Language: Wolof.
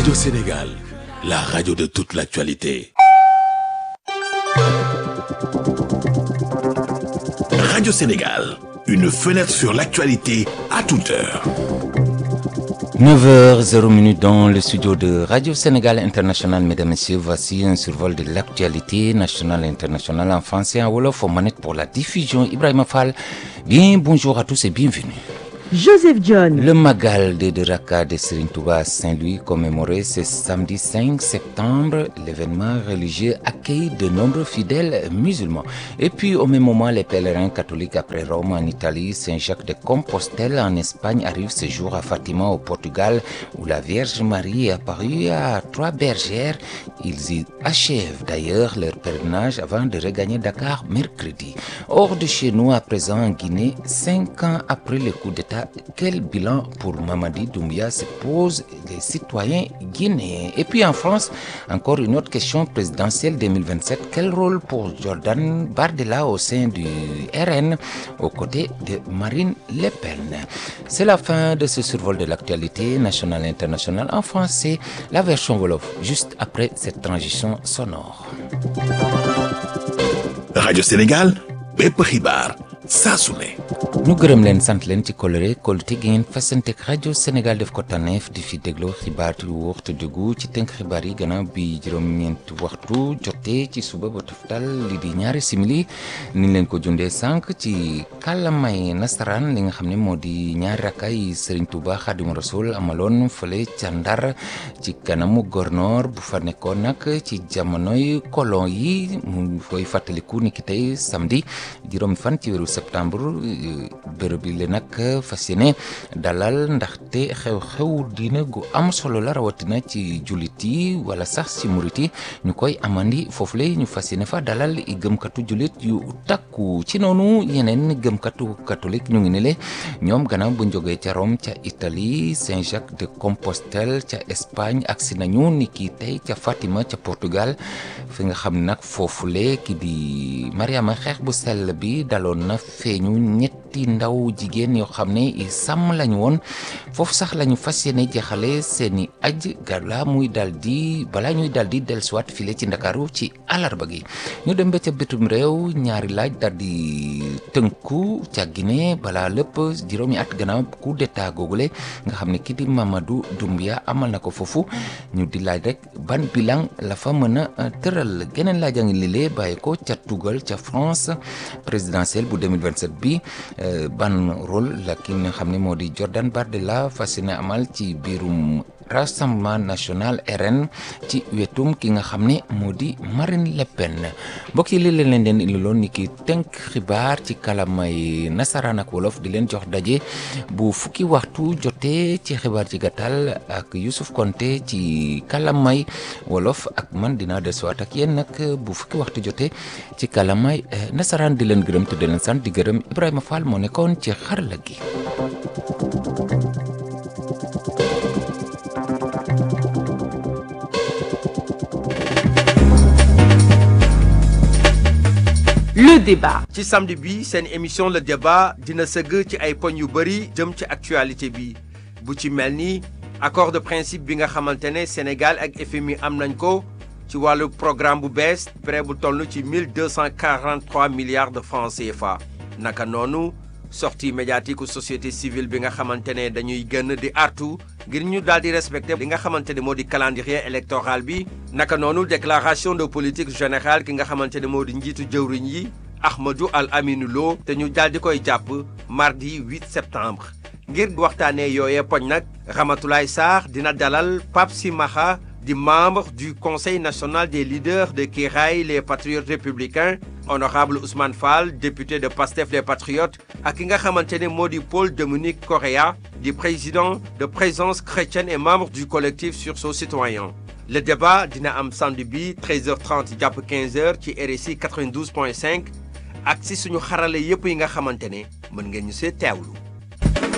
Radio Sénégal, la radio de toute l'actualité. Radio Sénégal, une fenêtre sur l'actualité à toute heure. 9h00 dans le studio de Radio Sénégal International. Mesdames, Messieurs, voici un survol de l'actualité nationale et internationale en français et en Wolof aux manettes pour la diffusion. Ibrahim Fall, bien bonjour à tous et bienvenue. Joseph John. Le Magal de Raka de Serigne Touba Saint-Louis commémoré ce samedi 5 septembre. L'événement religieux accueille de nombreux fidèles musulmans. Et puis au même moment, les pèlerins catholiques après Rome en Italie, Saint-Jacques de Compostelle en Espagne arrivent ce jour à Fatima au Portugal où la Vierge Marie est apparue à trois bergères. Ils y achèvent d'ailleurs leur pèlerinage avant de regagner Dakar mercredi. Hors de chez nous à présent en Guinée, cinq ans après le coup d'État quel bilan pour Mamadi Doumbia se posent les citoyens guinéens Et puis en France, encore une autre question présidentielle 2027. Quel rôle pour Jordan Bardella au sein du RN aux côtés de Marine Le Pen C'est la fin de ce survol de l'actualité nationale et internationale en français, la version Wolof, juste après cette transition sonore. Radio Sénégal, bépp xibaar saa su ne. ñu gërëm leen sant leen ci kolore kolute gi ngeen fasanteeg rajo Sénégal def ko tànneef di fi dégloo xibaar yu waxtu dëggu ci tënk xibaar yi gannaaw bi juróom-ñeenti waxtu jotee ci suba ba toftal li di ñaari simili ni leen ko jundee sànq ci kàllamay nasaraan li nga xam ne moo di ñaari rakkaay Serigne Touba Xaadimu Rasul amaloon fële ca Ndar ci kanamu gornoor bu fa nekkoon nag ci jamonoy kolon yi mu koy fàttaliku ni ki tey samedi juróomi fan ci weeru septembre bërëb bi la nag fas yéene dalal ndaxte xew-xew diina gu am solo la rawatina ci jullit yi wala sax ci murit yi ñu koy amandi foofu la ñu fas yéene fa dalal i gëmkatu jullit yu takku ci noonu yeneen gëmkatu catholique ñu ngi ne le ñoom gannaaw bu jógee ca Rome ca Italie Saint-Jacques de Compostelle ca Espagne agsi nañu ni kii tey ca Fatima ca Portugal fi nga xam nag foofule ki di Mariama xeex bu sell bi daloon na feeñu ñetti ndaw jigéen yoo xam ne i sàmm lañu woon foofu sax lañu fas yéene jeexale seeni aj gala muy dal di balaa ñuy dal di dellusiwaat file ci ndakaaru ci alarba gi ñu dem ba ca bitum réew ñaari laaj dal di tënku ca Guinée balaa lépp juróomi at gannaaw coup d'état googule nga xam ne ki di Mamadou Doumbia amal na ko foofu ñu di laaj rek ban bilan la fa mën a tëral geneen laaj a ngi lilee bàyyi ko ca tugal ca France présidentielle bu 2027 bi ban rôle la ki nga xam ne moo di Jordan Bardella fas yéene amal ci biirum rassemblement national RN ci wetum ki nga xam ne moo di Marine Le Pen mbokk yi li leen leen den indiloon ni ki tënk xibaar ci kalamay nasaraan ak wolof di leen jox daje bu fukki waxtu jotee ci xibaar ci gàttal ak Youssouf Konté ci kalamay wolof ak man dinaa desuwaat ak yéen nag bu fukki waxtu jotee ci kalamay nasaraan di leen gërëm te di leen sant di gërëm Ibrahima Fall moo nekkoon ci xarala gi. Le débat. ci samedi bi seen émission le débat dina sëgg ci ay poñ yu bëri jëm ci actualité bi bu ci mel ni accord de principe bi nga xamante ne Sénégal ak FMI am nañ ko ci wàllu programme bu bees prêt bu toll ci 1243 milliards de francs CFA naka noonu sortie médiatique société civile bi nga xamante ne dañuy gën di artu ngir ñu daal di respecté li nga xamante ne moo di calendrier électoral bi naka noonu déclaration de politique générale ki nga xamante ne moo di njiitu jëwriñ yi Ahmadou Al Aminou Lo te ñu daal di koy jàpp mardi 8 septembre ngir waxtaanee yooyee poñ nag Ramatoulaye Sarr dina dalal Pape Simaxa di membre du conseil national des leaders de Kiraay les patriotes républicains honorable Ousmane Fall député de Pastef les patriotes ak ki nga xamante ne moo di Paul Dominique Correa di président de présence chrétienne et membre du collectif sursaut citoyen le débat dina am samedi bi 13h30 jàpp 15h ci RSI 92.5 ak si suñu xarale yépp yi nga xamante ne mën ngeen ñu see teewlu